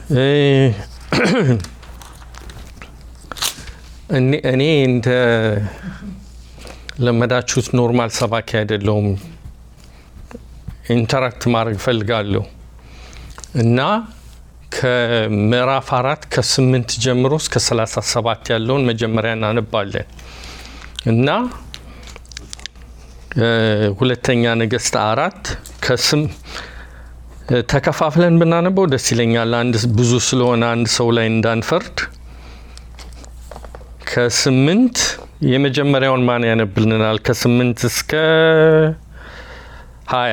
እኔ እንደ ለመዳችሁት ኖርማል ሰባኪ አይደለሁም። ኢንተራክት ማድረግ እፈልጋለሁ እና ከምዕራፍ አራት ከስምንት ጀምሮ እስከ ሰላሳ ሰባት ያለውን መጀመሪያ እናነባለን እና ሁለተኛ ነገሥት አራት ከስም ተከፋፍለን ብናነበው ደስ ይለኛል። አንድ ብዙ ስለሆነ አንድ ሰው ላይ እንዳንፈርድ። ከስምንት የመጀመሪያውን ማን ያነብልናል? ከስምንት እስከ ሀያ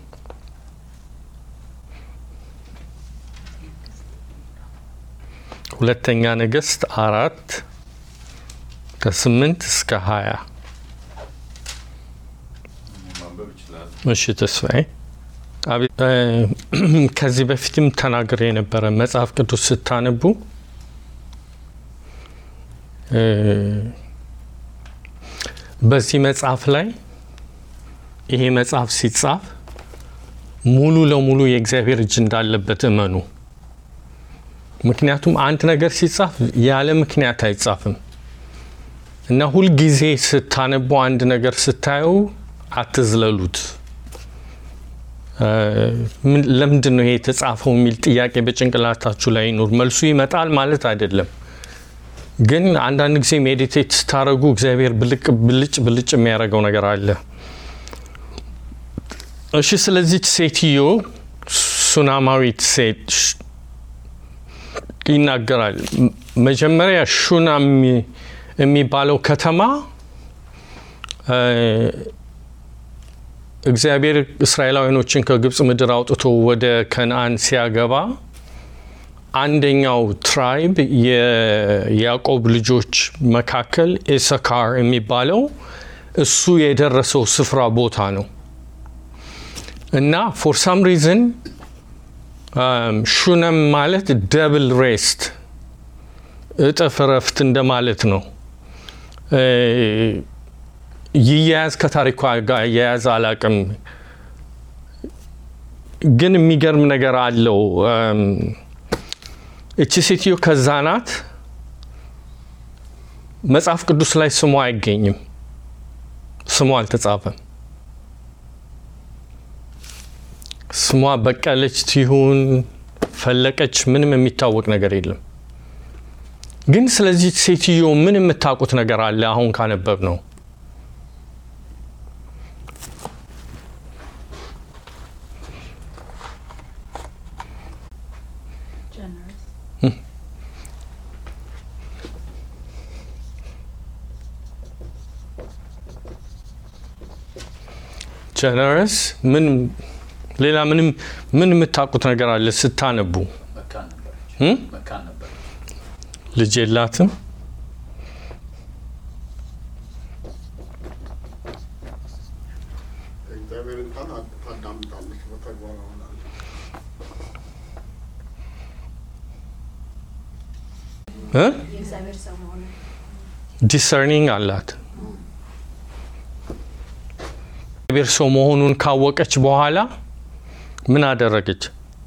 ሁለተኛ ነገሥት አራት ከስምንት እስከ ሀያ እሺ ተስፋዬ ከዚህ በፊትም ተናግሬ የነበረ መጽሐፍ ቅዱስ ስታነቡ በዚህ መጽሐፍ ላይ ይሄ መጽሐፍ ሲጻፍ ሙሉ ለሙሉ የእግዚአብሔር እጅ እንዳለበት እመኑ። ምክንያቱም አንድ ነገር ሲጻፍ ያለ ምክንያት አይጻፍም እና ሁልጊዜ ስታነቡ አንድ ነገር ስታዩ አትዝለሉት። ለምንድን ነው ይሄ የተጻፈው የሚል ጥያቄ በጭንቅላታችሁ ላይ ይኑር። መልሱ ይመጣል ማለት አይደለም፣ ግን አንዳንድ ጊዜ ሜዲቴት ስታደረጉ እግዚአብሔር ብልቅ ብልጭ ብልጭ የሚያደርገው ነገር አለ። እሺ፣ ስለዚች ሴትዮ ሱናማዊት ሴት ይናገራል። መጀመሪያ ሹና የሚባለው ከተማ እግዚአብሔር እስራኤላውያኖችን ከግብፅ ምድር አውጥቶ ወደ ከነአን ሲያገባ አንደኛው ትራይብ የያዕቆብ ልጆች መካከል ኢሰካር የሚባለው እሱ የደረሰው ስፍራ ቦታ ነው እና ፎር ሳም ሪዝን ሹነም ማለት ደብል ሬስት እጥፍ እረፍት እንደማለት ነው። ይያያዝ ከታሪኳ ጋር እያያዝ አላቅም፣ ግን የሚገርም ነገር አለው። እቺ ሴትዮ ከዛ ናት። መጽሐፍ ቅዱስ ላይ ስሟ አይገኝም፣ ስሟ አልተጻፈም። ስሟ በቀለች ትሁን ፈለቀች ምንም የሚታወቅ ነገር የለም። ግን ስለዚህ ሴትዮ ምን የምታውቁት ነገር አለ? አሁን ካነበብ ነው ጀነረስ ምን ሌላ ምንም ምን የምታውቁት ነገር አለ ስታነቡ? ልጅ የላትም። ዲሰርኒንግ አላት። እግዚአብሔር ሰው መሆኑን ካወቀች በኋላ ምን አደረገች?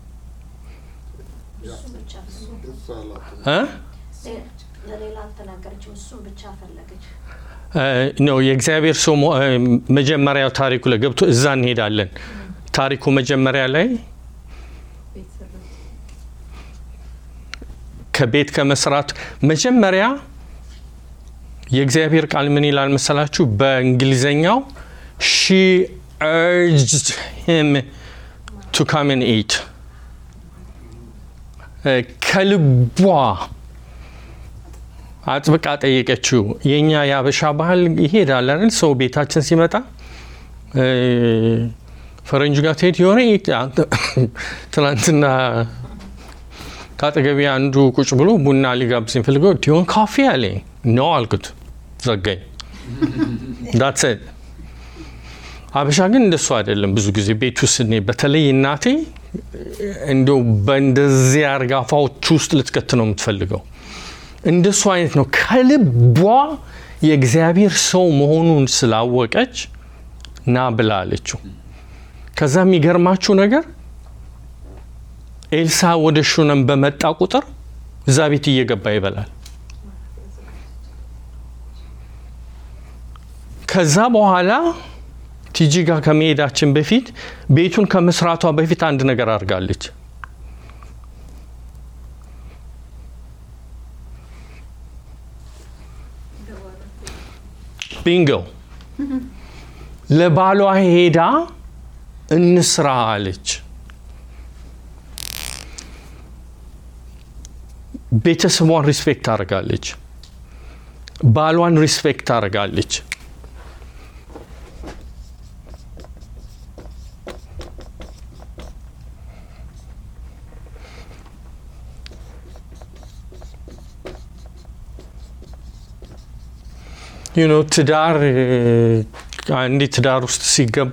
ነው የእግዚአብሔር ሰው መጀመሪያው ታሪኩ ላይ ገብቶ እዛ እንሄዳለን። ታሪኩ መጀመሪያ ላይ ከቤት ከመስራቱ መጀመሪያ የእግዚአብሔር ቃል ምን ይላል መሰላችሁ? በእንግሊዘኛው ሺ urged him to come and eat ከልቧ አጥብቃ ጠየቀችው። የእኛ የአበሻ ባህል ይሄዳል አይደል? ሰው ቤታችን ሲመጣ ፈረንጁ ጋር ትሄድ የሆነ ትናንትና ከአጠገቤ አንዱ ቁጭ ብሎ ቡና ሊጋብዘኝ ፈልገው ዲሆን ካፌ አለኝ። ነው አልኩት፣ ዘጋኝ። ዳትሰድ አበሻ ግን እንደሱ አይደለም። ብዙ ጊዜ ቤት ውስጥ እኔ በተለይ እናቴ እንዲያው በእንደዚህ አርጋ አፋዎች ውስጥ ልትከት ነው የምትፈልገው። እንደሱ አይነት ነው። ከልቧ የእግዚአብሔር ሰው መሆኑን ስላወቀች ና ብላ አለችው። ከዛ የሚገርማችሁ ነገር ኤልሳ ወደ ሹነም በመጣ ቁጥር እዛ ቤት እየገባ ይበላል። ከዛ በኋላ ቲጂ ጋር ከመሄዳችን በፊት ቤቱን ከመስራቷ በፊት አንድ ነገር አድርጋለች። ቢንጎ ለባሏ ሄዳ እንስራ አለች። ቤተሰቧን ሪስፔክት ታደርጋለች። ባሏን ሪስፔክት ታደርጋለች። ዩኖ ትዳር አንዴ ትዳር ውስጥ ሲገባ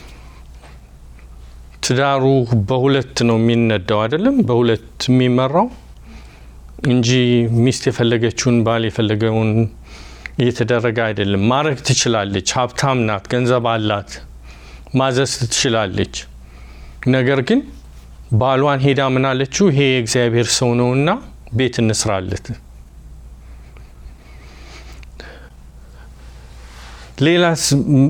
ትዳሩ በሁለት ነው የሚነዳው አይደለም፣ በሁለት የሚመራው እንጂ ሚስት የፈለገችውን ባል የፈለገውን እየተደረገ አይደለም። ማድረግ ትችላለች። ሀብታም ናት፣ ገንዘብ አላት፣ ማዘዝ ትችላለች። ነገር ግን ባሏን ሄዳ ምን አለችው? ይሄ የእግዚአብሔር ሰው ነውና ቤት እንስራለት። ሌላስ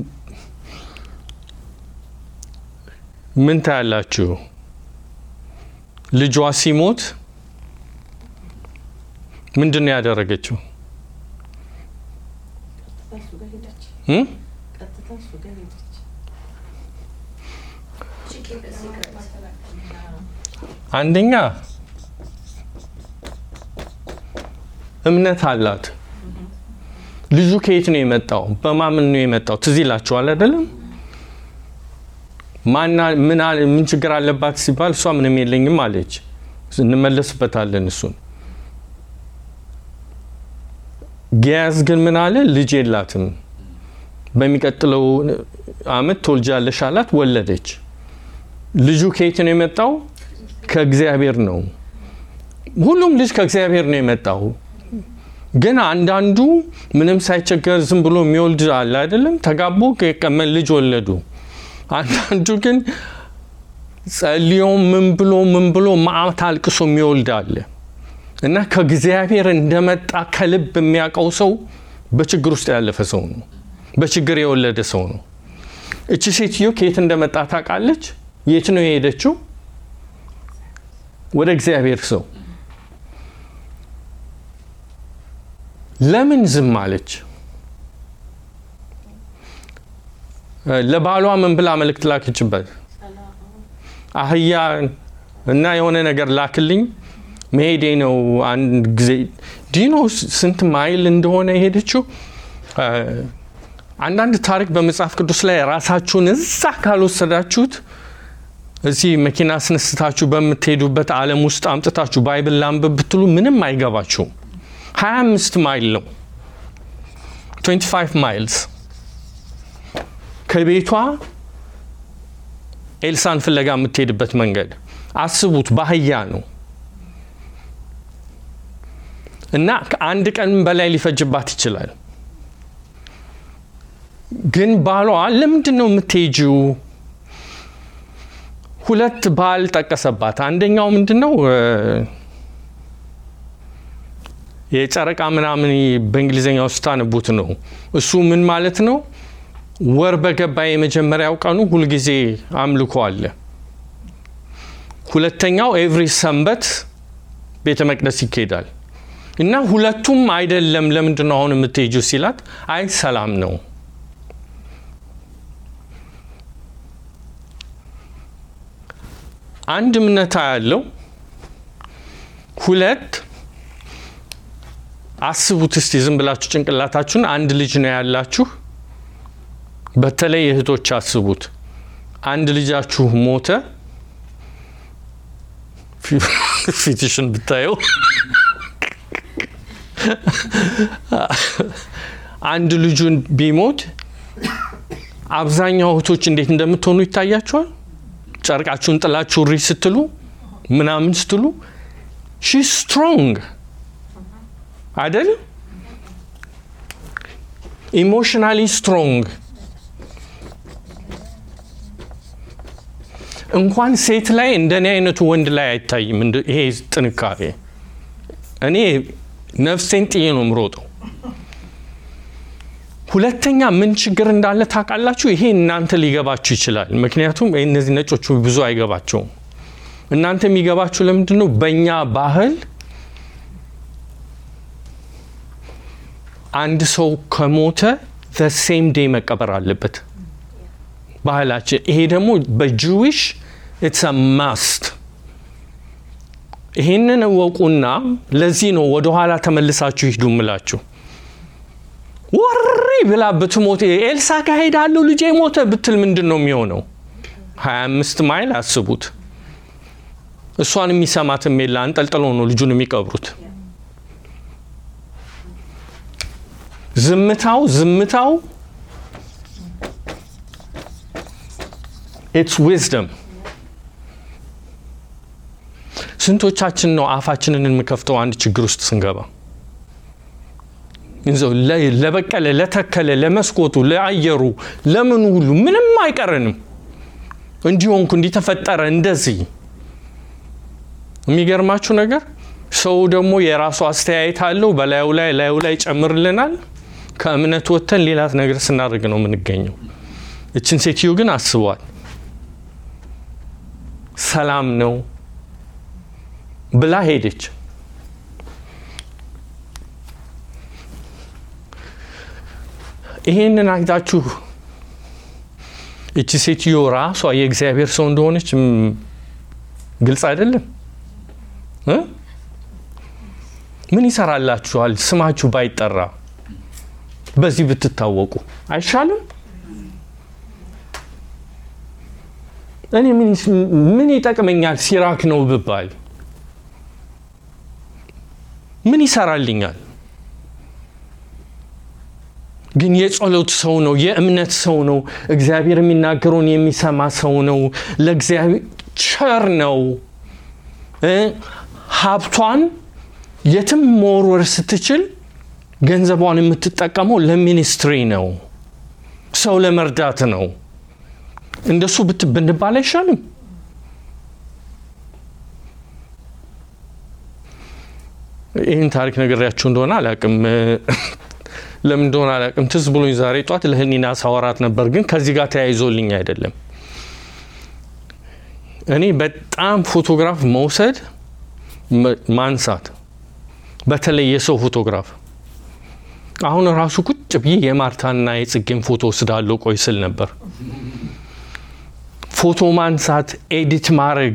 ምን ታያላችሁ? ልጇ ሲሞት ምንድን ነው ያደረገችው? እሱ ጋር ሄደች። እም? ቀጥታ እሱ ጋር ሄደች። አንደኛ እምነት አላት። ልጁ ከየት ነው የመጣው? በማምን ነው የመጣው? ትዝ ይላችኋል አይደለም? ማና ምን አለ- ምን ችግር አለባት ሲባል እሷ ምንም የለኝም አለች። እንመለስበታለን እሱን። ጊያዝ ግን ምን አለ? ልጅ የላትም፣ በሚቀጥለው አመት ትወልጃለሽ አላት። ወለደች። ልጁ ከየት ነው የመጣው? ከእግዚአብሔር ነው። ሁሉም ልጅ ከእግዚአብሔር ነው የመጣው። ግን አንዳንዱ ምንም ሳይቸገር ዝም ብሎ የሚወልድ አለ አይደለም። ተጋቡ ቀመን ልጅ ወለዱ። አንዳንዱ ግን ጸልዮ ምን ብሎ ምን ብሎ ማዕት አልቅሶ የሚወልድ አለ እና ከእግዚአብሔር እንደመጣ ከልብ የሚያውቀው ሰው በችግር ውስጥ ያለፈ ሰው ነው። በችግር የወለደ ሰው ነው። እቺ ሴትዮ ከየት እንደመጣ ታውቃለች። የት ነው የሄደችው? ወደ እግዚአብሔር ሰው። ለምን ዝም አለች? ለባሏ ምን ብላ መልእክት ላክችበት? አህያ እና የሆነ ነገር ላክልኝ መሄዴ ነው። አንድ ጊዜ ዲኖ ስንት ማይል እንደሆነ የሄደችው። አንዳንድ ታሪክ በመጽሐፍ ቅዱስ ላይ ራሳችሁን እዛ ካልወሰዳችሁት እዚህ መኪና አስነስታችሁ በምትሄዱበት ዓለም ውስጥ አምጥታችሁ ባይብል ላንብብ ብትሉ ምንም አይገባችሁም። 25 ማይል ነው 25 ማይልስ ከቤቷ ኤልሳን ፍለጋ የምትሄድበት መንገድ አስቡት። ባህያ ነው እና ከአንድ ቀን በላይ ሊፈጅባት ይችላል። ግን ባሏ ለምንድን ነው የምትሄጂው? ሁለት ባል ጠቀሰባት። አንደኛው ምንድን ነው የጨረቃ ምናምን በእንግሊዝኛው ስታነቡት ነው። እሱ ምን ማለት ነው? ወር በገባ የመጀመሪያው ቀኑ ሁልጊዜ አምልኮ አለ። ሁለተኛው ኤቭሪ ሰንበት ቤተ መቅደስ ይካሄዳል እና ሁለቱም አይደለም። ለምንድን ነው አሁን የምትሄጂው ሲላት፣ አይ ሰላም ነው አንድ እምነታ ያለው ሁለት አስቡት እስቲ ዝም ብላችሁ ጭንቅላታችሁን አንድ ልጅ ነው ያላችሁ በተለይ እህቶች አስቡት አንድ ልጃችሁ ሞተ ፊትሽን ብታየው አንድ ልጁን ቢሞት አብዛኛው እህቶች እንዴት እንደምትሆኑ ይታያችኋል ጨርቃችሁን ጥላችሁ ሪ ስትሉ ምናምን ስትሉ ሺ ስትሮንግ አይደል? ኢሞሽናሊ ስትሮንግ እንኳን ሴት ላይ እንደኔ አይነቱ ወንድ ላይ አይታይም። እንደ- ይሄ ጥንካሬ እኔ ነፍሴን ጥዬ ነው የምሮጠው። ሁለተኛ ምን ችግር እንዳለ ታውቃላችሁ? ይሄ እናንተ ሊገባችሁ ይችላል። ምክንያቱም እነዚህ ነጮቹ ብዙ አይገባቸውም። እናንተ የሚገባችሁ ለምንድን ነው? በእኛ ባህል አንድ ሰው ከሞተ ሴም ዴይ መቀበር አለበት ባህላችን። ይሄ ደግሞ በጅዊሽ ኢትስ ማስት። ይሄንን እወቁና ለዚህ ነው ወደኋላ ተመልሳችሁ ሂዱ ምላችሁ። ወሪ ብላ ብትሞት ኤልሳ ጋር ሄዳለሁ ልጄ ሞተ ብትል ምንድን ነው የሚሆነው? 25 ማይል አስቡት። እሷን የሚሰማትም የለ አንጠልጥሎ ነው ልጁን የሚቀብሩት። ዝምታው ዝምታው ኢትስ ዊዝደም። ስንቶቻችን ነው አፋችንን የምከፍተው አንድ ችግር ውስጥ ስንገባ? እንዘው ለ- ለበቀለ ለተከለ ለመስኮቱ ለአየሩ ለምኑ ሁሉ ምንም አይቀረንም። እንዲሆንኩ እንዲተፈጠረ እንደዚህ የሚገርማችሁ ነገር ሰው ደግሞ የራሱ አስተያየት አለው። በላዩ ላይ ላዩ ላይ ጨምርልናል። ከእምነት ወጥተን ሌላ ነገር ስናደርግ ነው የምንገኘው። እችን ሴትዮ ግን አስቧል። ሰላም ነው ብላ ሄደች። ይሄንን አይታችሁ እቺ ሴትዮ ራሷ የእግዚአብሔር ሰው እንደሆነች ም፣ ግልጽ አይደለም እ? ምን ይሰራላችኋል? ስማችሁ ባይጠራ በዚህ ብትታወቁ አይሻልም? እኔ ምን ይስ- ምን ይጠቅመኛል ሲራክ ነው ብባል ምን ይሰራልኛል? ግን የጸሎት ሰው ነው፣ የእምነት ሰው ነው፣ እግዚአብሔር የሚናገረውን የሚሰማ ሰው ነው፣ ለእግዚአብሔር ቸር ነው። እ ሀብቷን የትም መወርወር ስትችል ገንዘቧን የምትጠቀመው ለሚኒስትሪ ነው፣ ሰው ለመርዳት ነው። እንደሱ ብት ብንባል አይሻልም? ይህን ታሪክ ነግሬያችሁ እንደሆነ አላቅም። ለምን እንደሆነ አላቅም። ትዝ ብሎኝ ዛሬ ጧት ለህሊና ሳወራት ነበር፣ ግን ከዚህ ጋር ተያይዞልኝ አይደለም። እኔ በጣም ፎቶግራፍ መውሰድ መ- ማንሳት፣ በተለይ የሰው ፎቶግራፍ አሁን ራሱ ቁጭ ብዬ የማርታና የጽጌን ፎቶ ወስዳለሁ ቆይ ስል ነበር። ፎቶ ማንሳት፣ ኤዲት ማድረግ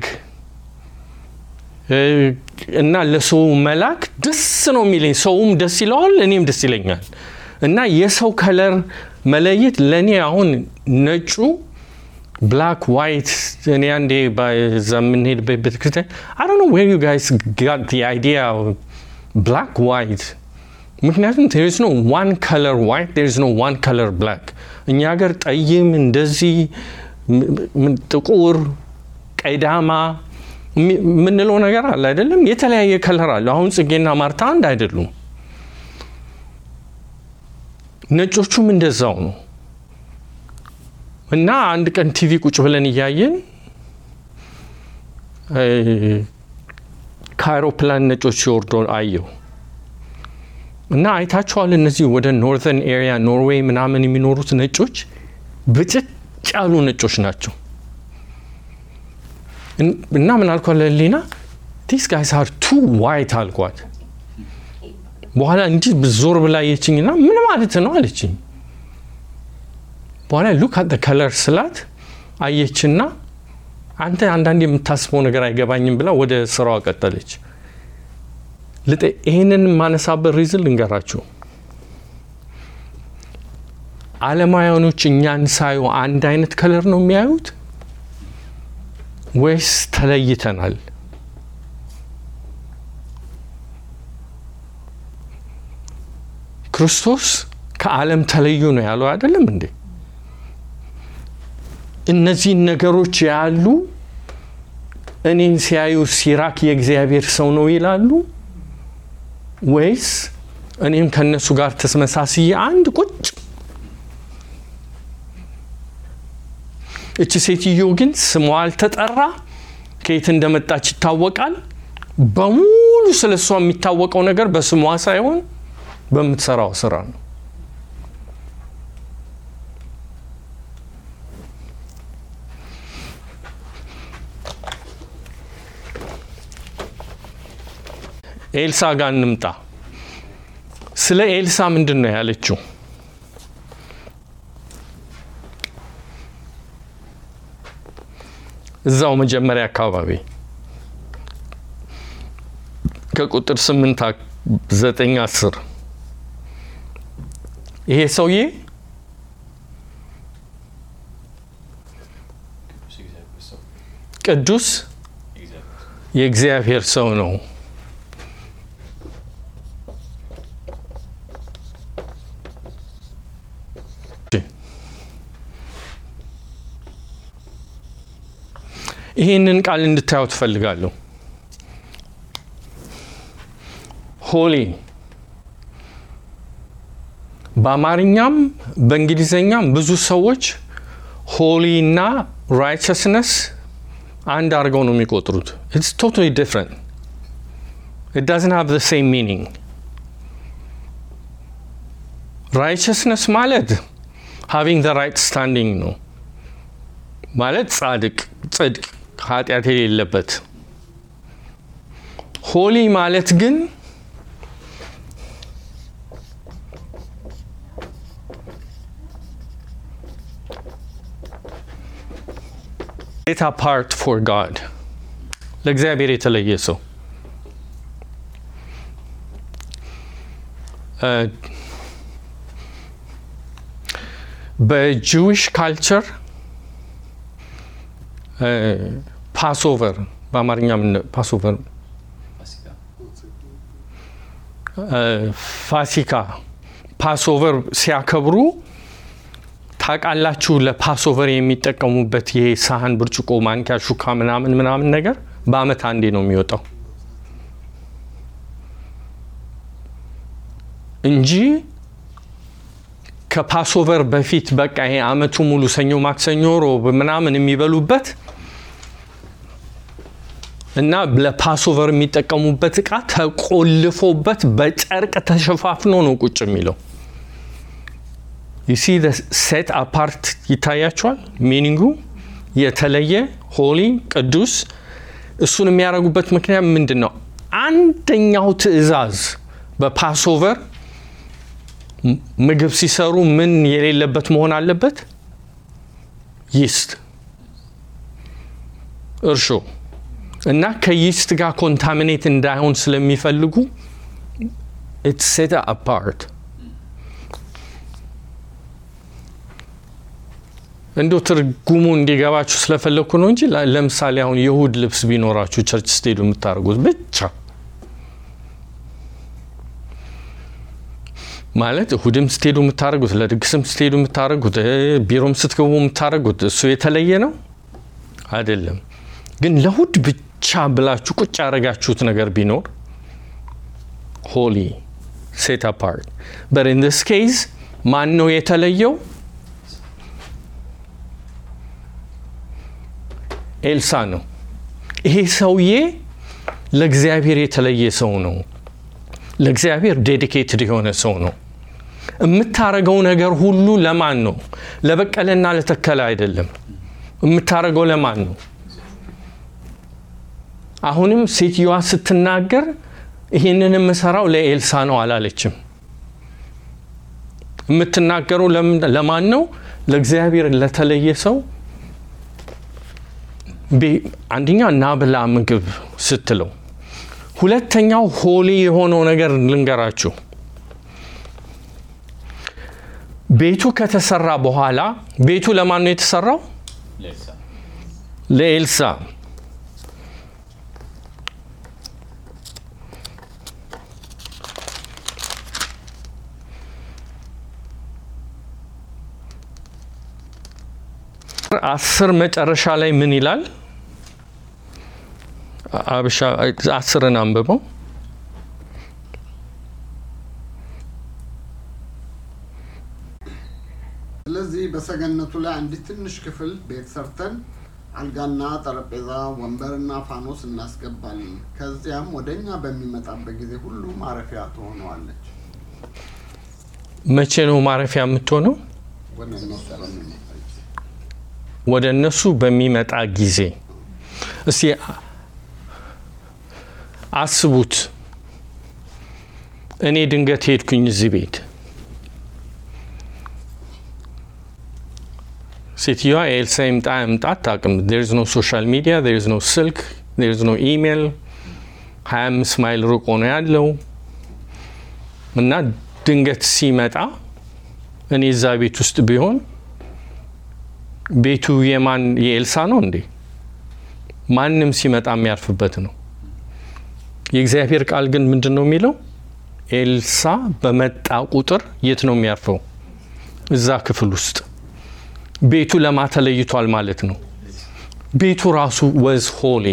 እ፣ እና ለሰው መላክ ደስ ነው የሚለኝ። ሰውም ደስ ይለዋል፣ እኔም ደስ ይለኛል። እና የሰው ከለር መለየት ለእኔ አሁን ነጩ ብላክ ዋይት እኔ አንዴ በዛ የምንሄድበት ቤተክርስቲያን አይ ዶንት ኖ ዌር ዩ ጋይስ ጋት ዘ አይዲያ ብላክ ዋይት ምክንያቱም there is no one color white there is no one color black እኛ ሀገር ጠይም እንደዚህ ም- ም- ጥቁር ቀይዳማ የሚ- የምንለው ነገር አለ አይደለም የተለያየ ከለር አለ አሁን ጽጌና ማርታ አንድ አይደሉም ነጮቹም እንደዛው ነው እና አንድ ቀን ቲቪ ቁጭ ብለን እያየን እ፣ ከአይሮፕላን ነጮች ሲወርዱ አየሁ እና አይታችኋል። እነዚህ ወደ ኖርዘርን ኤሪያ ኖርዌይ ምናምን የሚኖሩት ነጮች ብጭጭ ያሉ ነጮች ናቸው። እን- እና ምን አልኳት ለሊና ዲስ ጋይስ አር ቱ ዋይት አልኳት። በኋላ እንጂ ዞር ብላ የችኝና ምን ማለት ነው አለችኝ። በኋላ ሉክ አት ከለር ስላት አየችና አንተ አንዳንድ የምታስበው ነገር አይገባኝም ብላ ወደ ስራዋ ቀጠለች። ልጠ- ይህንን የማነሳበት ሪዝን ልንገራችሁ። አለማውያኖች እኛን ሳዩ አንድ አይነት ከለር ነው የሚያዩት ወይስ ተለይተናል? ክርስቶስ ከዓለም ተለዩ ነው ያለው አይደለም እንዴ? እነዚህን ነገሮች ያሉ እኔን ሲያዩ ሲራክ የእግዚአብሔር ሰው ነው ይላሉ ወይስ እኔም ከእነሱ ጋር ተመሳስዬ አንድ ቁጭ እቺ ሴትዮ ግን ስሟ አልተጠራ፣ ከየት እንደመጣች ይታወቃል። በሙሉ ስለ እሷ የሚታወቀው ነገር በስሟ ሳይሆን በምትሰራው ስራ ነው። ኤልሳ ጋር እንምጣ። ስለ ኤልሳ ምንድን ነው ያለችው? እዛው መጀመሪያ አካባቢ ከቁጥር ስምንት ዘጠኝ አስር ይሄ ሰውዬ ቅዱስ የእግዚአብሔር ሰው ነው። ይህንን ቃል እንድታየው ትፈልጋለሁ። ሆሊ በአማርኛም በእንግሊዝኛም ብዙ ሰዎች ሆሊ እና ራይቸስነስ አንድ አድርገው ነው የሚቆጥሩት። ኢትስ ቶታሊ ዲፍረንት ኢት ዳዝንት ሃቭ ዘ ሴም ሚኒንግ። ራይቸስነስ ማለት ሃቪንግ ዘ ራይት ስታንዲንግ ነው ማለት ጻድቅ፣ ጽድቅ፣ ኃጢአት የሌለበት። ሆሊ ማለት ግን ሴት አፓርት ፎር ጋድ ለእግዚአብሔር የተለየ ሰው በጂዊሽ ካልቸር ፓስኦቨር በአማርኛ ምን ፓስኦቨር ፋሲካ ፓስኦቨር ሲያከብሩ ታውቃላችሁ። ለፓስኦቨር የሚጠቀሙበት ይሄ ሳህን፣ ብርጭቆ፣ ማንኪያ፣ ሹካ ምናምን ምናምን ነገር በአመት አንዴ ነው የሚወጣው እንጂ ከፓስኦቨር በፊት በቃ ይሄ አመቱ ሙሉ ሰኞ፣ ማክሰኞ፣ ሮብ ምናምን የሚበሉበት እና ለፓስኦቨር የሚጠቀሙበት እቃ ተቆልፎበት በጨርቅ ተሸፋፍኖ ነው ቁጭ የሚለው። ዩሲ ሴት አፓርት ይታያቸዋል። ሚኒንጉ የተለየ ሆሊ፣ ቅዱስ። እሱን የሚያደርጉበት ምክንያት ምንድን ነው? አንደኛው ትዕዛዝ በፓስኦቨር ምግብ ሲሰሩ ምን የሌለበት መሆን አለበት? ይስት፣ እርሾ እና ከይስት ጋር ኮንታሚኔት እንዳይሆን ስለሚፈልጉ ኢትስ ሴት አፓርት እንዶ ትርጉሙ እንዲገባችሁ ስለፈለግኩ ነው እንጂ ለምሳሌ አሁን የእሁድ ልብስ ቢኖራችሁ ቸርች ስትሄዱ የምታደርጉት ብቻ ማለት እሁድም ስትሄዱ የምታደርጉት ለድግስም ስትሄዱ የምታደርጉት ቢሮም ስትገቡ የምታደርጉት እሱ የተለየ ነው አይደለም። ግን ለእሁድ ብቻ ብላችሁ ቁጭ ያደረጋችሁት ነገር ቢኖር ሆሊ ሴት አፓርት በት ኢን ዲስ ኬዝ ማን ነው የተለየው? ኤልሳ ነው። ይሄ ሰውዬ ለእግዚአብሔር የተለየ ሰው ነው። ለእግዚአብሔር ዴዲኬትድ የሆነ ሰው ነው። የምታረገው ነገር ሁሉ ለማን ነው? ለበቀለና ለተከለ አይደለም። የምታረገው ለማን ነው? አሁንም ሴትዮዋ ስትናገር ይህንን የምሰራው ለኤልሳ ነው አላለችም። የምትናገረው ለማን ነው? ለእግዚአብሔር ለተለየ ሰው አንደኛ እና ብላ ምግብ ስትለው፣ ሁለተኛው ሆሊ የሆነው ነገር ልንገራችሁ። ቤቱ ከተሰራ በኋላ ቤቱ ለማን ነው የተሰራው? ለኤልሳ። አስር መጨረሻ ላይ ምን ይላል? አብሻ አስርን አንብበው። ስለዚህ በሰገነቱ ላይ አንዲት ትንሽ ክፍል ቤት ሰርተን አልጋና ጠረጴዛ፣ ወንበርና ፋኖስ እናስገባለን። ከዚያም ወደ እኛ በሚመጣበት ጊዜ ሁሉ ማረፊያ ትሆነዋለች። መቼ ነው ማረፊያ የምትሆነው? ወደ እነሱ በሚመጣ ጊዜ ወደ እነሱ በሚመጣ ጊዜ። እስቲ አስቡት። እኔ ድንገት ሄድኩኝ እዚህ ቤት ሴትዮዋ ኤልሳ ይምጣ ይምጣ አታውቅም። ዜርዝ ኖ ሶሻል ሚዲያ ዜርዝ ኖ ስልክ ዜርዝ ኖ ኢሜል። ሀያ አምስት ማይል ርቆ ነው ያለው እና ድንገት ሲመጣ እኔ እዛ ቤት ውስጥ ቢሆን ቤቱ የማን የኤልሳ ነው እንዴ? ማንም ሲመጣ የሚያርፍበት ነው። የእግዚአብሔር ቃል ግን ምንድን ነው የሚለው? ኤልሳ በመጣ ቁጥር የት ነው የሚያርፈው? እዛ ክፍል ውስጥ። ቤቱ ለማ ተለይቷል ማለት ነው። ቤቱ ራሱ ወዝ ሆሊ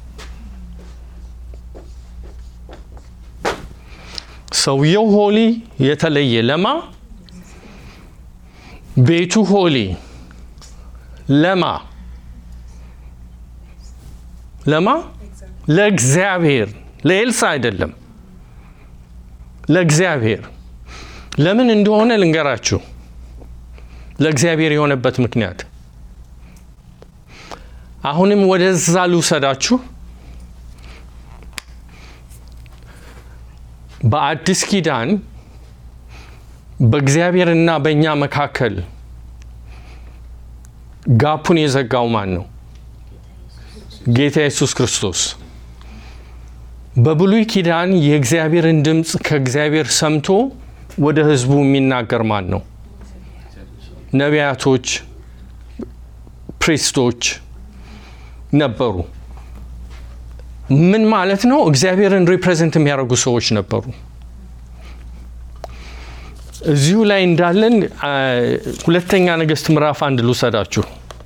ሰውየው ሆሊ የተለየ ለማ ቤቱ ሆሊ ለማ ለማ ለእግዚአብሔር ለኤልሳ አይደለም፣ ለእግዚአብሔር። ለምን እንደሆነ ልንገራችሁ። ለእግዚአብሔር የሆነበት ምክንያት አሁንም ወደዛ ልውሰዳችሁ። በአዲስ ኪዳን በእግዚአብሔርና በእኛ መካከል ጋፑን የዘጋው ማን ነው? ጌታ ኢየሱስ ክርስቶስ። በብሉይ ኪዳን የእግዚአብሔርን ድምፅ ከእግዚአብሔር ሰምቶ ወደ ሕዝቡ የሚናገር ማን ነው? ነቢያቶች፣ ፕሪስቶች ነበሩ። ምን ማለት ነው? እግዚአብሔርን ሪፕሬዘንት የሚያደርጉ ሰዎች ነበሩ። እዚሁ ላይ እንዳለን ሁለተኛ ነገሥት ምዕራፍ አንድ ልውሰዳችሁ።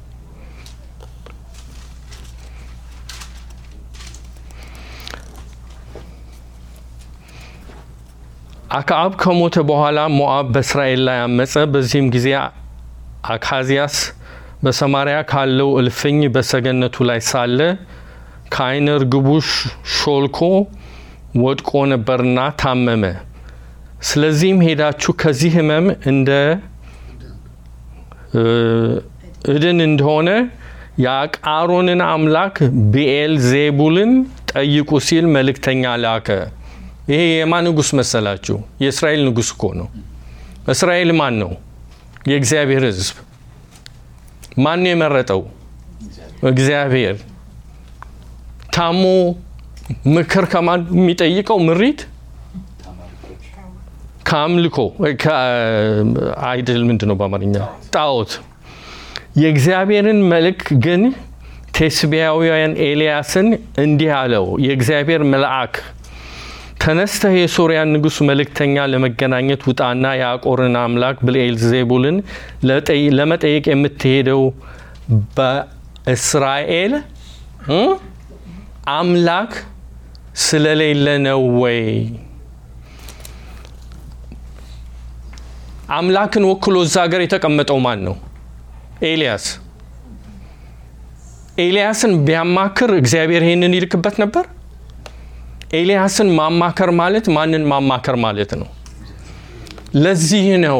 አክዓብ ከሞተ በኋላ ሞዓብ በእስራኤል ላይ አመፀ። በዚህም ጊዜ አካዚያስ በሰማሪያ ካለው እልፍኝ በሰገነቱ ላይ ሳለ ከዓይነ ርግቡ ሾልኮ ወድቆ ነበርና ታመመ። ስለዚህም ሄዳችሁ ከዚህ ሕመም እንደ እድን እንደሆነ የአቃሮንን አምላክ ብኤል ዜቡልን ጠይቁ ሲል መልእክተኛ ላከ። ይሄ የማን ንጉሥ መሰላችሁ? የእስራኤል ንጉሥ እኮ ነው። እስራኤል ማን ነው? የእግዚአብሔር ሕዝብ። ማን ነው የመረጠው? እግዚአብሔር። ታሞ ምክር ከማን የሚጠይቀው? ምሪት ከአምልኮ አይድል ምንድን ነው በአማርኛ? ጣዖት። የእግዚአብሔርን መልክ ግን ቴስቢያውያን ኤልያስን እንዲህ አለው፣ የእግዚአብሔር መልአክ ተነስተህ የሶርያን ንጉሥ መልእክተኛ ለመገናኘት ውጣና የአቆርን አምላክ ብልኤልዜቡልን ለመጠየቅ የምትሄደው በእስራኤል አምላክ ስለሌለ ነው ወይ? አምላክን ወክሎ እዛ ሀገር የተቀመጠው ማን ነው? ኤልያስ። ኤልያስን ቢያማክር እግዚአብሔር ይሄንን ይልክበት ነበር? ኤልያስን ማማከር ማለት ማንን ማማከር ማለት ነው? ለዚህ ነው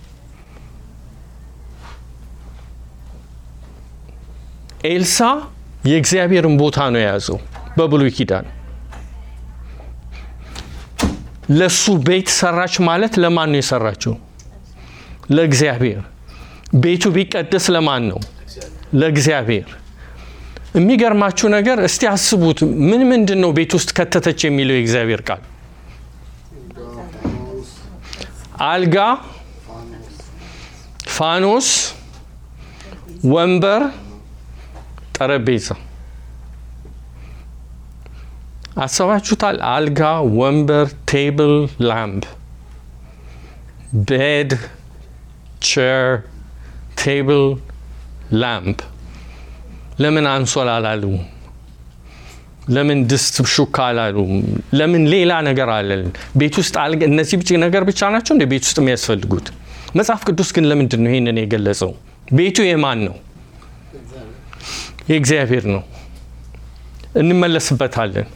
ኤልሳ የእግዚአብሔርን ቦታ ነው የያዘው በብሉይ ኪዳን። ለሱ ቤት ሰራች ማለት ለማን ነው የሰራችው? ለእግዚአብሔር። ቤቱ ቢቀደስ ለማን ነው? ለእግዚአብሔር። የሚገርማችሁ ነገር እስቲ አስቡት። ምን ምንድን ነው ቤት ውስጥ ከተተች የሚለው የእግዚአብሔር ቃል? አልጋ፣ ፋኖስ፣ ወንበር፣ ጠረጴዛ። አሰባችሁታል? አልጋ፣ ወንበር፣ ቴብል፣ ላምፕ፣ ቤድ፣ ቼር፣ ቴብል፣ ላምፕ ለምን አንሶላ አላሉ? ለምን ድስት ሹካ አላሉ? ለምን ሌላ ነገር አለን? ቤት ውስጥ አልጋ፣ እነዚህ ብቻ ነገር ብቻ ናቸው እንደ ቤት ውስጥ የሚያስፈልጉት? መጽሐፍ ቅዱስ ግን ለምንድን ነው ይህንን የገለጸው? ቤቱ የማን ነው? የእግዚአብሔር ነው። እንመለስበታለን።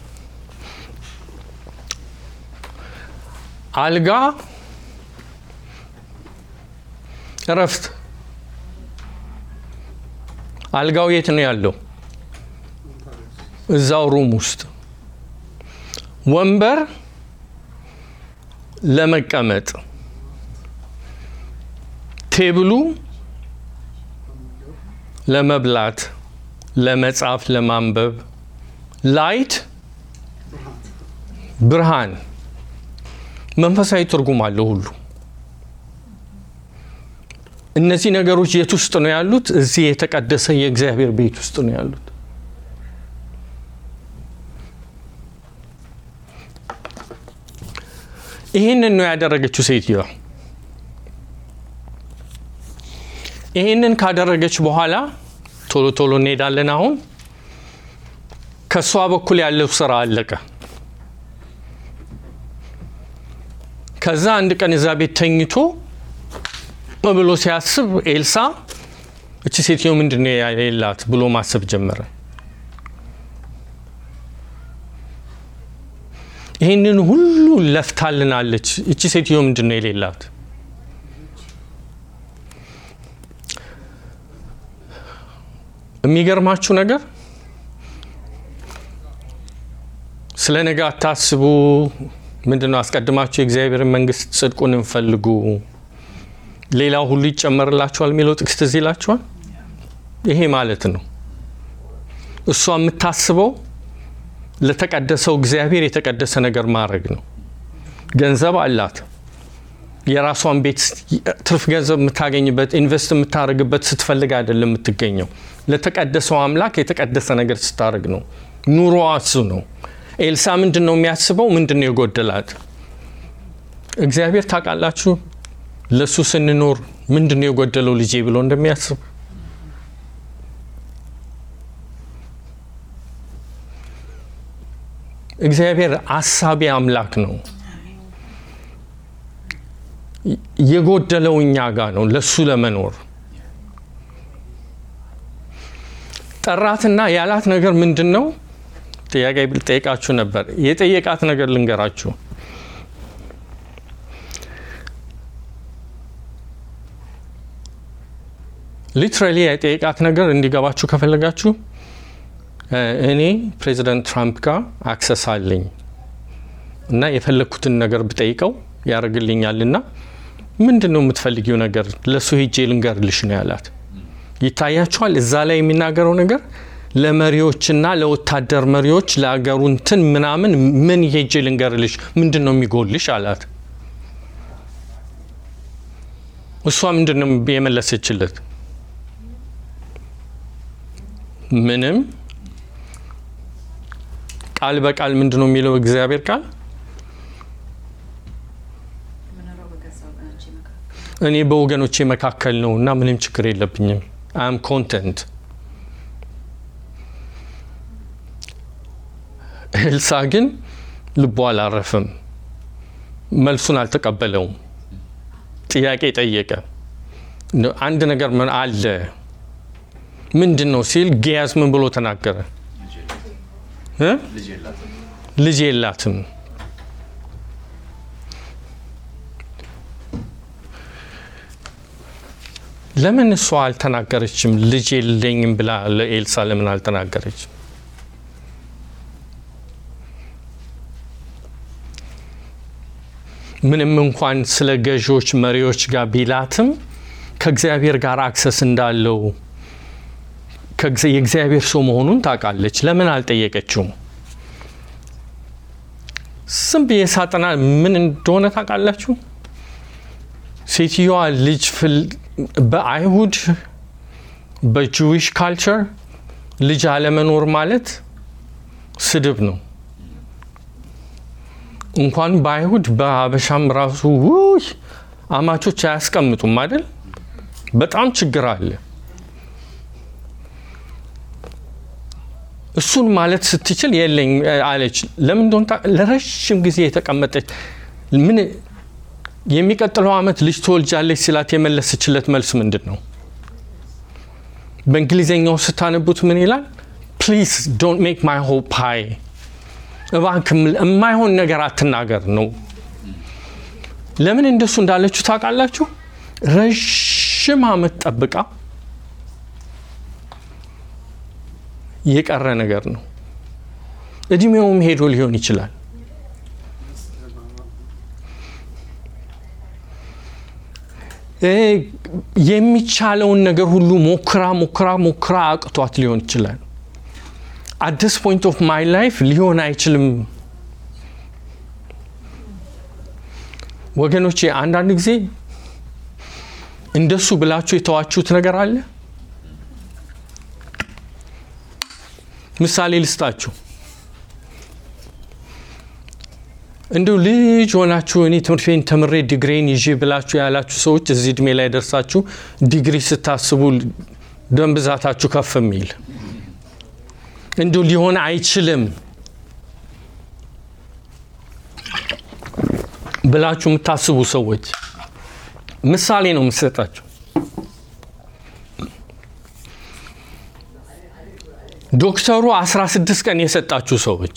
አልጋ እረፍት። አልጋው የት ነው ያለው? እዛው ሩም ውስጥ። ወንበር ለመቀመጥ፣ ቴብሉ ለመብላት፣ ለመጻፍ፣ ለማንበብ፣ ላይት ብርሃን መንፈሳዊ ትርጉም አለው ሁሉ። እነዚህ ነገሮች የት ውስጥ ነው ያሉት? እዚህ የተቀደሰ የእግዚአብሔር ቤት ውስጥ ነው ያሉት። ይህንን ነው ያደረገችው ሴትዮዋ። ይህንን ካደረገች በኋላ ቶሎ ቶሎ እንሄዳለን። አሁን ከእሷ በኩል ያለው ስራ አለቀ። ከዛ አንድ ቀን እዛ ቤት ተኝቶ ብሎ ሲያስብ ኤልሳ እቺ ሴትዮ ምንድን ነው የሌላት ብሎ ማሰብ ጀመረ። ይህንን ሁሉ ለፍታልናለች። እቺ ሴትዮ ምንድን ነው የሌላት? የሚገርማችሁ ነገር ስለ ነገ አታስቡ ምንድን ነው አስቀድማችሁ የእግዚአብሔርን መንግስት ጽድቁን እንፈልጉ ሌላው ሁሉ ይጨመርላችኋል የሚለው ጥቅስ ትዝ ይላችኋል። ይሄ ማለት ነው እሷ የምታስበው ለተቀደሰው እግዚአብሔር የተቀደሰ ነገር ማድረግ ነው። ገንዘብ አላት። የራሷን ቤት ትርፍ ገንዘብ የምታገኝበት ኢንቨስት የምታደርግበት ስትፈልግ አይደለም የምትገኘው። ለተቀደሰው አምላክ የተቀደሰ ነገር ስታደርግ ነው። ኑሮዋ እሱ ነው። ኤልሳ ምንድን ነው የሚያስበው? ምንድን ነው የጎደላት? እግዚአብሔር ታውቃላችሁ፣ ለእሱ ስንኖር ምንድን ነው የጎደለው ልጄ ብሎ እንደሚያስብ እግዚአብሔር አሳቢ አምላክ ነው። የጎደለው እኛ ጋር ነው ለሱ ለመኖር ጠራትና ያላት ነገር ምንድን ነው? ጥያቄ ጠይቃችሁ ነበር። የጠየቃት ነገር ልንገራችሁ። ሊትራሊ የጠየቃት ነገር እንዲገባችሁ ከፈለጋችሁ እኔ ፕሬዚዳንት ትራምፕ ጋር አክሰስ አለኝ እና የፈለግኩትን ነገር ብጠይቀው ያደርግልኛል እና ምንድን ነው የምትፈልጊው ነገር ለእሱ ሄጄ ልንገርልሽ ነው ያላት። ይታያችኋል። እዛ ላይ የሚናገረው ነገር ለመሪዎችና ለወታደር መሪዎች ለአገሩ እንትን ምናምን ምን ሄጄ ልንገርልሽ፣ ምንድን ነው የሚጎልሽ አላት። እሷ ምንድን ነው የመለሰችለት? ምንም። ቃል በቃል ምንድን ነው የሚለው እግዚአብሔር ቃል እኔ በወገኖቼ መካከል ነው እና ምንም ችግር የለብኝም። አም ኮንተንት። ኤልሳ ግን ልቡ አላረፍም። መልሱን አልተቀበለውም። ጥያቄ ጠየቀ። አንድ ነገር ምን አለ ምንድን ነው ሲል ጊያዝ ምን ብሎ ተናገረ? ልጅ የላትም። ለምን እሷ አልተናገረችም? ልጅ የለኝም ብላ ለኤልሳ ለምን አልተናገረችም? ምንም እንኳን ስለ ገዢዎች መሪዎች ጋር ቢላትም ከእግዚአብሔር ጋር አክሰስ እንዳለው የእግዚአብሔር ሰው መሆኑን ታውቃለች። ለምን አልጠየቀችውም? ዝም ብዬ ሳጠና ምን እንደሆነ ታውቃላችሁ? ሴትዮዋ ልጅ በአይሁድ በጁዊሽ ካልቸር ልጅ አለመኖር ማለት ስድብ ነው። እንኳን በአይሁድ በሀበሻም ራሱ ውይ አማቾች አያስቀምጡም አይደል? በጣም ችግር አለ። እሱን ማለት ስትችል የለኝ አለች። ለምን እንደሆነ ለረዥም ጊዜ የተቀመጠች ምን የሚቀጥለው ዓመት ልጅ ትወልጃለች ሲላት የመለሰችለት መልስ ምንድን ነው? በእንግሊዝኛው ስታነቡት ምን ይላል? ፕሊዝ ዶንት ሜክ ማይ ሆፕ ሃይ፣ እባክህ የማይሆን ነገር አትናገር ነው። ለምን እንደሱ እንዳለችው ታውቃላችሁ? ረዥም ዓመት ጠብቃ የቀረ ነገር ነው። እድሜውም ሄዶ ሊሆን ይችላል። የሚቻለውን ነገር ሁሉ ሞክራ ሞክራ ሞክራ አቅቷት ሊሆን ይችላል። አት ዲስ ፖይንት ኦፍ ማይ ላይፍ ሊሆን አይችልም። ወገኖቼ አንዳንድ ጊዜ እንደሱ ብላችሁ የተዋችሁት ነገር አለ። ምሳሌ ልስጣችሁ። እንዲሁ ልጅ ሆናችሁ እኔ ትምህርት ቤት ተምሬ ዲግሪን ይዤ ብላችሁ ያላችሁ ሰዎች እዚህ እድሜ ላይ ደርሳችሁ ዲግሪ ስታስቡ ደም ብዛታችሁ ከፍ የሚል እንዲሁ ሊሆን አይችልም ብላችሁ የምታስቡ ሰዎች ምሳሌ ነው የምሰጣችሁ። ዶክተሩ 16 ቀን የሰጣችሁ ሰዎች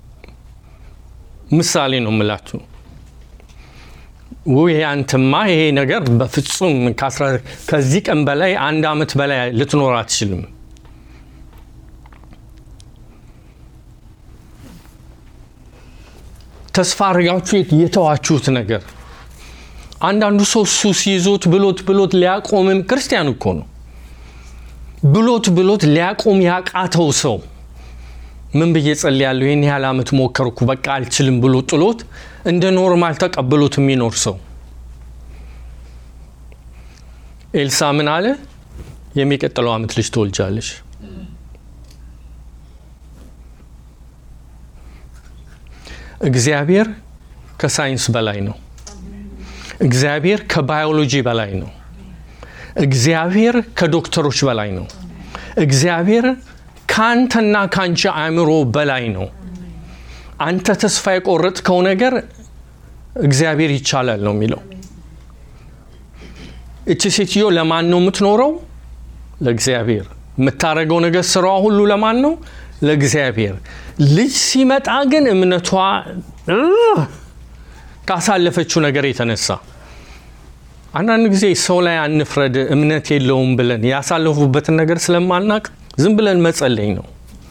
ምሳሌ ነው የምላችሁ። ውይ አንተማ ይሄ ነገር በፍጹም ከዚህ ቀን በላይ አንድ አመት በላይ ልትኖር አትችልም። ተስፋ አድርጋችሁ የተዋችሁት ነገር አንዳንዱ ሰው ሱስ ይዞት ብሎት ብሎት ሊያቆምም ክርስቲያን እኮ ነው ብሎት ብሎት ሊያቆም ያቃተው ሰው ምን ብዬ ጸልያለሁ? ይህን ያህል ዓመት ሞከርኩ በቃ አልችልም ብሎ ጥሎት እንደ ኖርማል ተቀብሎት የሚኖር ሰው ኤልሳ ምን አለ? የሚቀጥለው ዓመት ልጅ ትወልጃለሽ። እግዚአብሔር ከሳይንስ በላይ ነው። እግዚአብሔር ከባዮሎጂ በላይ ነው። እግዚአብሔር ከዶክተሮች በላይ ነው። እግዚአብሔር ከአንተና ከአንቺ አእምሮ በላይ ነው። አንተ ተስፋ የቆረጥከው ነገር እግዚአብሔር ይቻላል ነው የሚለው። እቺ ሴትዮ ለማን ነው የምትኖረው? ለእግዚአብሔር። የምታደርገው ነገር ስራዋ ሁሉ ለማን ነው? ለእግዚአብሔር። ልጅ ሲመጣ ግን እምነቷ ካሳለፈችው ነገር የተነሳ አንዳንድ ጊዜ ሰው ላይ አንፍረድ፣ እምነት የለውም ብለን ያሳለፉበትን ነገር ስለማናቅ ዝም ብለን መጸለይ ነው።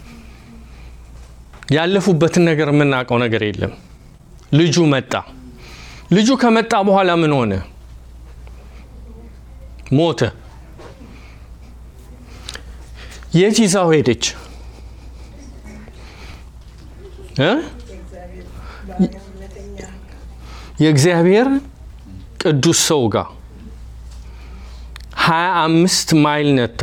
ያለፉበትን ነገር የምናውቀው ነገር የለም። ልጁ መጣ። ልጁ ከመጣ በኋላ ምን ሆነ? ሞተ። የት ይዛው ሄደች? እ የእግዚአብሔር ቅዱስ ሰው ጋር ሀያ አምስት ማይል ነታ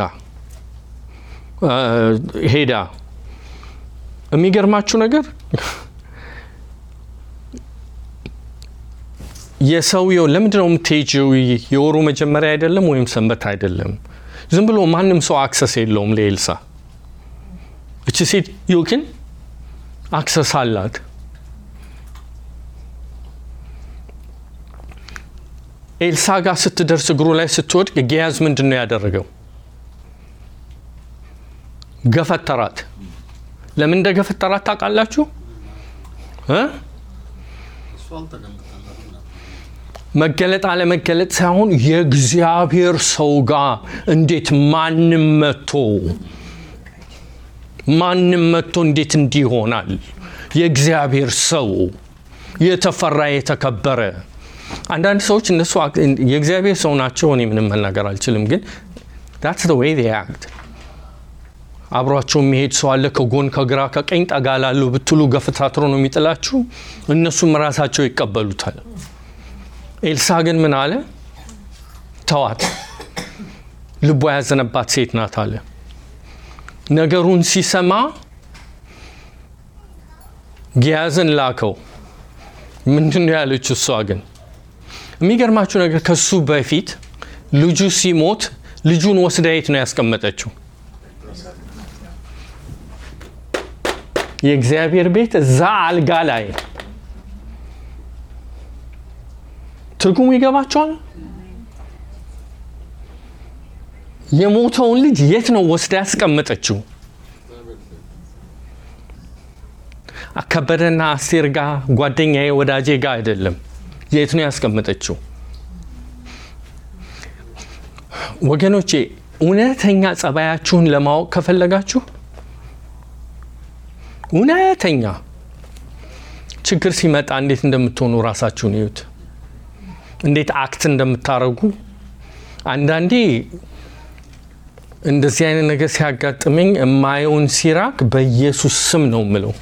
ሄዳ የሚገርማችሁ ነገር የሰውየው ለምንድን ነው የምትሄጂው? የወሩ መጀመሪያ አይደለም ወይም ሰንበት አይደለም። ዝም ብሎ ማንም ሰው አክሰስ የለውም ለኤልሳ። እቺ ሴትዮ ግን አክሰስ አላት። ኤልሳ ጋር ስትደርስ እግሩ ላይ ስትወድቅ ጌያዝ ምንድን ነው ያደረገው? ገፈተራት። ለምን እንደ ገፈተራት ታውቃላችሁ? መገለጥ አለመገለጥ ሳይሆን የእግዚአብሔር ሰው ጋር እንዴት ማንም መጥቶ ማንም መጥቶ እንዴት እንዲህ ይሆናል? የእግዚአብሔር ሰው የተፈራ የተከበረ አንዳንድ ሰዎች እነሱ የእግዚአብሔር ሰው ናቸው። እኔ ምንም መናገር አልችልም፣ ግን ዳትስ ዘ ዌይ ዜይ አክት አብሯቸው የሚሄድ ሰው አለ። ከጎን ከግራ ከቀኝ ጠጋ ላሉ ብትሉ ገፈታትሮ ነው የሚጥላችሁ። እነሱም ራሳቸው ይቀበሉታል። ኤልሳ ግን ምን አለ? ተዋት፣ ልቧ ያዘነባት ሴት ናት አለ። ነገሩን ሲሰማ ጊያዝን ላከው። ምንድን ነው ያለችው? እሷ ግን የሚገርማችሁ ነገር ከሱ በፊት ልጁ ሲሞት ልጁን ወስዳ የት ነው ያስቀመጠችው? የእግዚአብሔር ቤት እዛ አልጋ ላይ ትርጉሙ ይገባቸዋል። የሞተውን ልጅ የት ነው ወስዳ ያስቀመጠችው? ከበደና አስቴር ጋር ጓደኛዬ ወዳጄ ጋር አይደለም። የት ነው ያስቀመጠችው? ወገኖቼ እውነተኛ ጸባያችሁን ለማወቅ ከፈለጋችሁ እውነተኛ ችግር ሲመጣ እንዴት እንደምትሆኑ ራሳችሁን እዩት። እንዴት አክት እንደምታረጉ አንዳንዴ እንደዚህ አይነት ነገር ሲያጋጥመኝ የማየውን ሲራክ በኢየሱስ ስም ነው ምለው።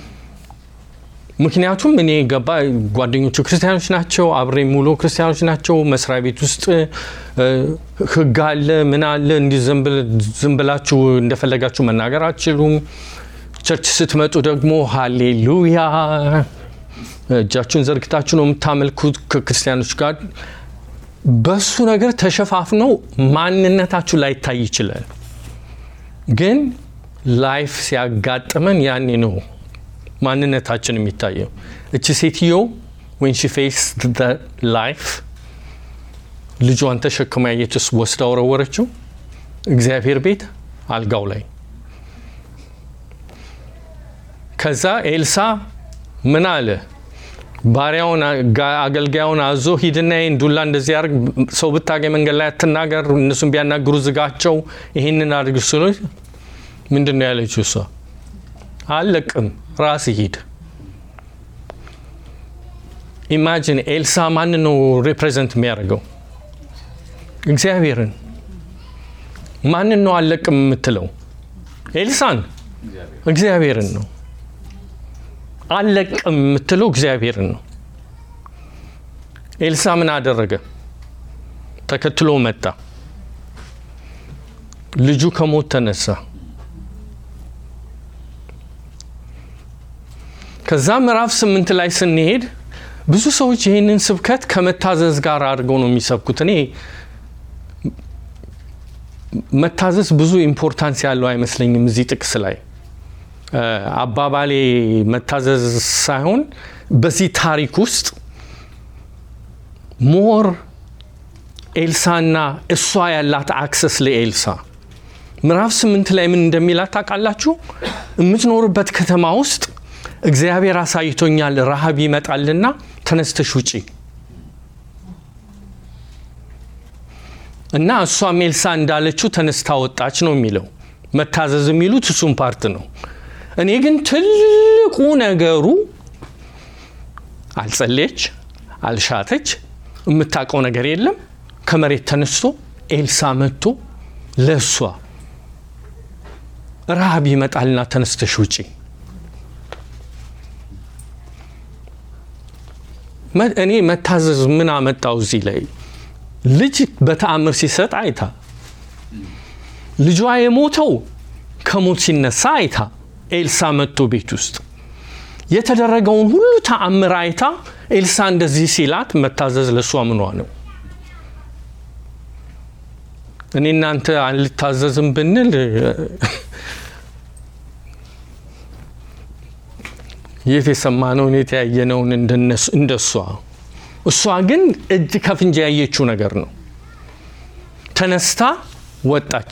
ምክንያቱም እኔ ገባ ጓደኞቹ ክርስቲያኖች ናቸው፣ አብሬ ሙሉ ክርስቲያኖች ናቸው። መስሪያ ቤት ውስጥ ሕግ አለ ምን አለ እንዲህ ዝም ብላችሁ እንደፈለጋችሁ መናገር አትችሉም። ቸርች ስትመጡ ደግሞ ሃሌሉያ እጃችሁን ዘርግታችሁ ነው የምታመልኩት ከክርስቲያኖች ጋር። በሱ ነገር ተሸፋፍነው ማንነታችሁ ላይታይ ይችላል። ግን ላይፍ ሲያጋጥመን ያኔ ነው ማንነታችን የሚታየው። እቺ ሴትዮ ዌን ሺ ፌስ ላይፍ ልጇን ተሸክማ የትስ ወስዳ ወረወረችው እግዚአብሔር ቤት አልጋው ላይ። ከዛ ኤልሳ ምን አለ? ባሪያውን አገልጋዩን አዞ ሂድና ይህን ዱላ እንደዚህ ያርግ፣ ሰው ብታገኝ መንገድ ላይ አትናገር፣ እነሱን ቢያናግሩ ዝጋቸው፣ ይህንን አድርግ ስሎ ምንድን ነው ያለችው እሷ? አለቅም ራስ ሂድ። ኢማጂን ኤልሳ ማን ነው ሪፕሬዘንት የሚያደርገው? እግዚአብሔርን። ማንን ነው አለቅም የምትለው? ኤልሳን፣ እግዚአብሔርን ነው አለቅም የምትለው እግዚአብሔርን ነው። ኤልሳ ምን አደረገ? ተከትሎ መጣ። ልጁ ከሞት ተነሳ። ከዛ ምዕራፍ ስምንት ላይ ስንሄድ ብዙ ሰዎች ይህንን ስብከት ከመታዘዝ ጋር አድርገው ነው የሚሰብኩት። እኔ መታዘዝ ብዙ ኢምፖርታንስ ያለው አይመስለኝም እዚህ ጥቅስ ላይ አባባሌ መታዘዝ ሳይሆን በዚህ ታሪክ ውስጥ ሞር ኤልሳና እሷ ያላት አክሰስ ለኤልሳ ምዕራፍ ስምንት ላይ ምን እንደሚላት ታውቃላችሁ? የምትኖርበት ከተማ ውስጥ እግዚአብሔር አሳይቶኛል፣ ረሃብ ይመጣልና ተነስተሽ ውጪ እና እሷም ኤልሳ እንዳለችው ተነስታ ወጣች ነው የሚለው። መታዘዝ የሚሉት እሱም ፓርት ነው። እኔ ግን ትልቁ ነገሩ አልጸለየች፣ አልሻተች፣ የምታውቀው ነገር የለም። ከመሬት ተነስቶ ኤልሳ መጥቶ ለእሷ ረሃብ ይመጣልና ተነስተሽ ውጪ። እኔ መታዘዝ ምን አመጣው እዚህ ላይ? ልጅ በተአምር ሲሰጥ አይታ፣ ልጇ የሞተው ከሞት ሲነሳ አይታ ኤልሳ መጥቶ ቤት ውስጥ የተደረገውን ሁሉ ተአምር አይታ ኤልሳ እንደዚህ ሲላት መታዘዝ ለእሷ ምኗ ነው? እኔ እናንተ አልታዘዝም ብንል የት የሰማነውን የት ያየነውን እንደሷ። እሷ ግን እጅ ከፍንጅ ያየችው ነገር ነው። ተነስታ ወጣች።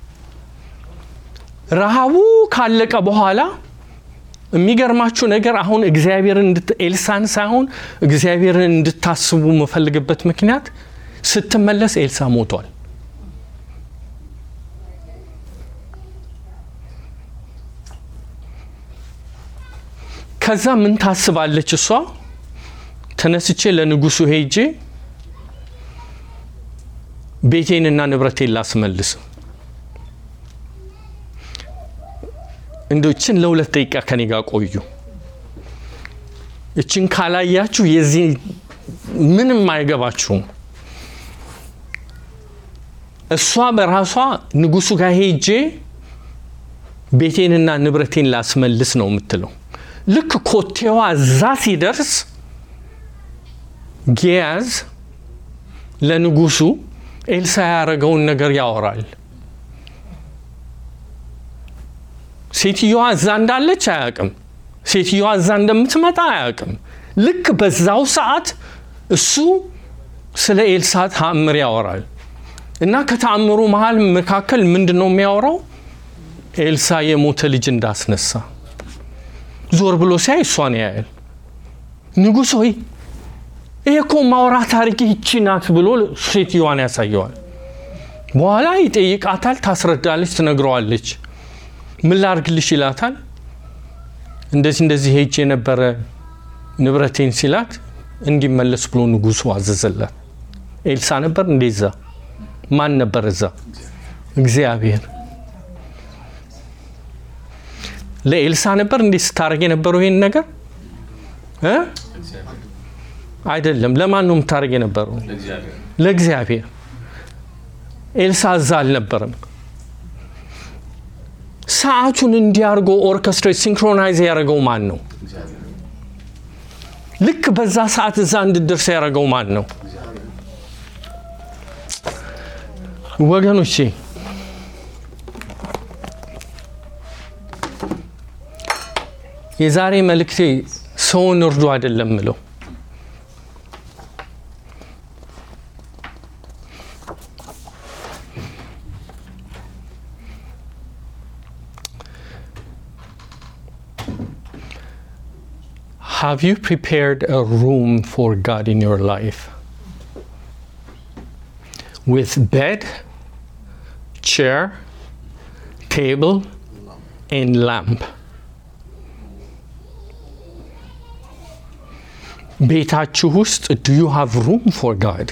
ረሃቡ ካለቀ በኋላ የሚገርማችሁ ነገር አሁን እግዚአብሔርን ኤልሳን ሳይሆን እግዚአብሔርን እንድታስቡ የምፈልግበት ምክንያት ስትመለስ ኤልሳ ሞቷል። ከዛ ምን ታስባለች እሷ? ተነስቼ ለንጉሱ ሄጄ ቤቴንና ንብረቴን ላስመልስ እንደ እችን ለሁለት ደቂቃ ከኔ ጋር ቆዩ። እችን ካላያችሁ የዚህ ምንም አይገባችሁም። እሷ በራሷ ንጉሱ ጋር ሄጄ ቤቴንና ንብረቴን ላስመልስ ነው የምትለው። ልክ ኮቴዋ እዛ ሲደርስ ጌያዝ ለንጉሱ ኤልሳ ያደረገውን ነገር ያወራል። ሴትዮዋ እዛ እንዳለች አያውቅም። ሴትዮዋ እዛ እንደምትመጣ አያውቅም። ልክ በዛው ሰዓት እሱ ስለ ኤልሳ ተአምር ያወራል እና ከተአምሩ መሀል መካከል ምንድን ነው የሚያወራው? ኤልሳ የሞተ ልጅ እንዳስነሳ ዞር ብሎ ሲያይ እሷን ያያል። ንጉሥ ሆይ ይሄ እኮ ማውራ ታሪክ ይቺ ናት ብሎ ሴትዮዋን ያሳየዋል። በኋላ ይጠይቃታል፣ ታስረዳለች፣ ትነግረዋለች። ምን ላርግልሽ ይላታል። እንደዚህ እንደዚህ ሄጅ የነበረ ንብረቴን ሲላት እንዲመለስ ብሎ ንጉሱ አዘዘላት። ኤልሳ ነበር እንደዛ ማን ነበር እዛ? እግዚአብሔር ለኤልሳ ነበር እንዴ ስታደርግ የነበረው ይሄን ነገር እ አይደለም። ለማን ነው የምታደርግ የነበረው? ለእግዚአብሔር። ኤልሳ እዛ አልነበረም። ሰዓቱን እንዲያርጎ ኦርኬስትሬት ሲንክሮናይዝ ያደረገው ማን ነው? ልክ በዛ ሰዓት እዛ እንድደርስ ያደረገው ማን ነው? ወገኖቼ የዛሬ መልእክቴ ሰውን እርዱ አይደለም ምለው Have you prepared a room for God in your life? With bed, chair, table, and lamp. ቤታችሁ ውስጥ ዱ ዩ ሃቭ ሩም ፎር ጋድ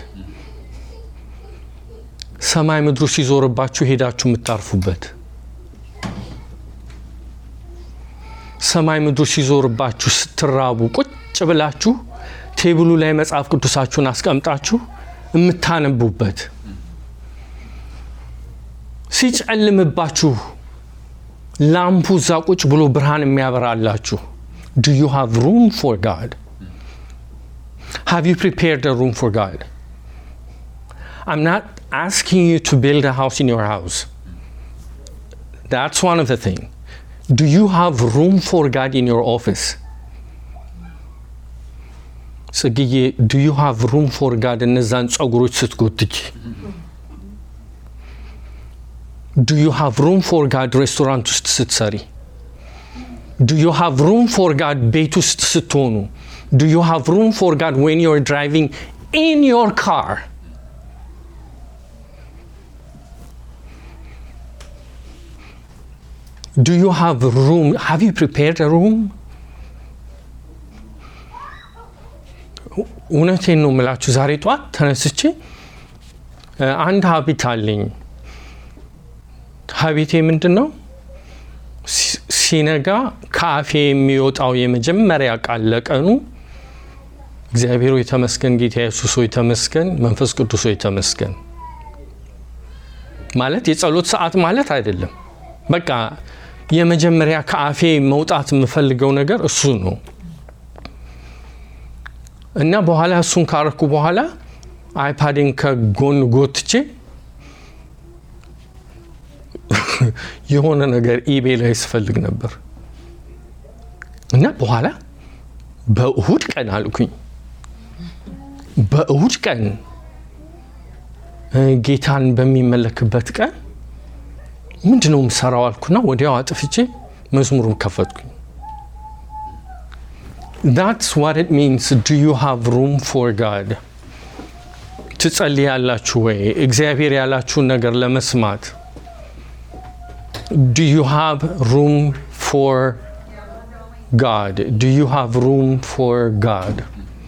ሰማይ ምድሩ ሲዞርባችሁ ሄዳችሁ የምታርፉበት ሰማይ ምድሩ ሲዞርባችሁ ስትራቡ ቁጭ ብላችሁ ቴብሉ ላይ መጽሐፍ ቅዱሳችሁን አስቀምጣችሁ የምታነቡበት ሲጨልምባችሁ ላምፑ እዛ ቁጭ ብሎ ብርሃን የሚያበራላችሁ ዱ ዩ ሃቭ ሩም ፎር ጋድ ሃቭ ዩ ፕሪፔርድ a room for God? I'm not asking you to build a house in your house. That's one of the things. Do you have room for God in your office? ጽግዬ ዱ ዩ ሃቭ ሩም ፎር ጋድ እነዛን ጸጉሮች ስትጎትች ዱ ዩ ሃቭ ሩም ፎር ጋድ ሬስቶራንት ውስጥ ስትሰሪ ዱ ዩ ሃቭ ሩም ፎር ጋድ ቤት ውስጥ ስትሆኑ ዱ ዩ ሃቭ ሩም ፎር ጋድ ዌን ዩ አር ድራይቪንግ ኢን ዮር ካር ዱ ዩ ሃቭ ሩም ሃቭ ዩ ፕሪፔርድ ሩም እውነቴን ነው የምላችሁ ዛሬ ጠዋት ተነስቼ አንድ ሀቢት አለኝ ሀቢቴ ምንድን ነው ሲነጋ ከአፌ የሚወጣው የመጀመሪያ ቃል ለቀኑ እግዚአብሔር ሆይ ተመስገን፣ ጌታ ኢየሱስ ሆይ ተመስገን፣ መንፈስ ቅዱስ ሆይ ተመስገን ማለት የጸሎት ሰዓት ማለት አይደለም። በቃ የመጀመሪያ ከአፌ መውጣት የምፈልገው ነገር እሱ ነው እና በኋላ እሱን ካረኩ በኋላ አይፓዴን ከጎን ጎትቼ የሆነ ነገር ኢቤ ላይ ስፈልግ ነበር እና በኋላ በእሁድ ቀን አልኩኝ። በእሁድ ቀን ጌታን በሚመለክበት ቀን ምንድን ነው የምሰራው አልኩና ወዲያው አጥፍቼ መዝሙሩን ከፈትኩኝ። ዳትስ ዋት ኢት ሚንስ ዱ ዩ ሃቭ ሩም ፎር ጋድ። ትጸልያላችሁ ወይ? እግዚአብሔር ያላችሁን ነገር ለመስማት Do you have room for God? Do you have room for God?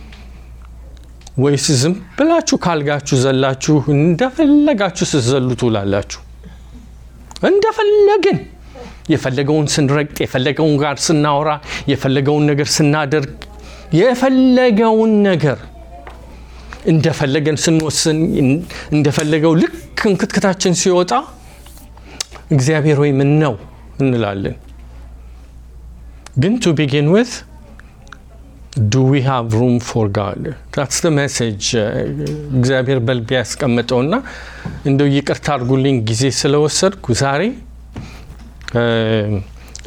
ወይስ ዝም ብላችሁ ካልጋችሁ ዘላችሁ እንደፈለጋችሁ ስትዘሉ ትውላላችሁ? እንደፈለግን የፈለገውን ስንረግጥ፣ የፈለገውን ጋር ስናወራ፣ የፈለገውን ነገር ስናደርግ፣ የፈለገውን ነገር እንደፈለገን ስንወስን፣ እንደፈለገው ልክ እንክትክታችን ሲወጣ እግዚአብሔር ወይ ምን ነው እንላለን። ግን ቱ ቢጊን ዊዝ ዱ ዊ ሃቭ ሩም ፎር ጋድ ታትስ ደ ሜሴጅ እግዚአብሔር በልቤ ያስቀመጠውና እንደው ይቅርታ አድርጉልኝ ጊዜ ስለወሰድኩ ዛሬ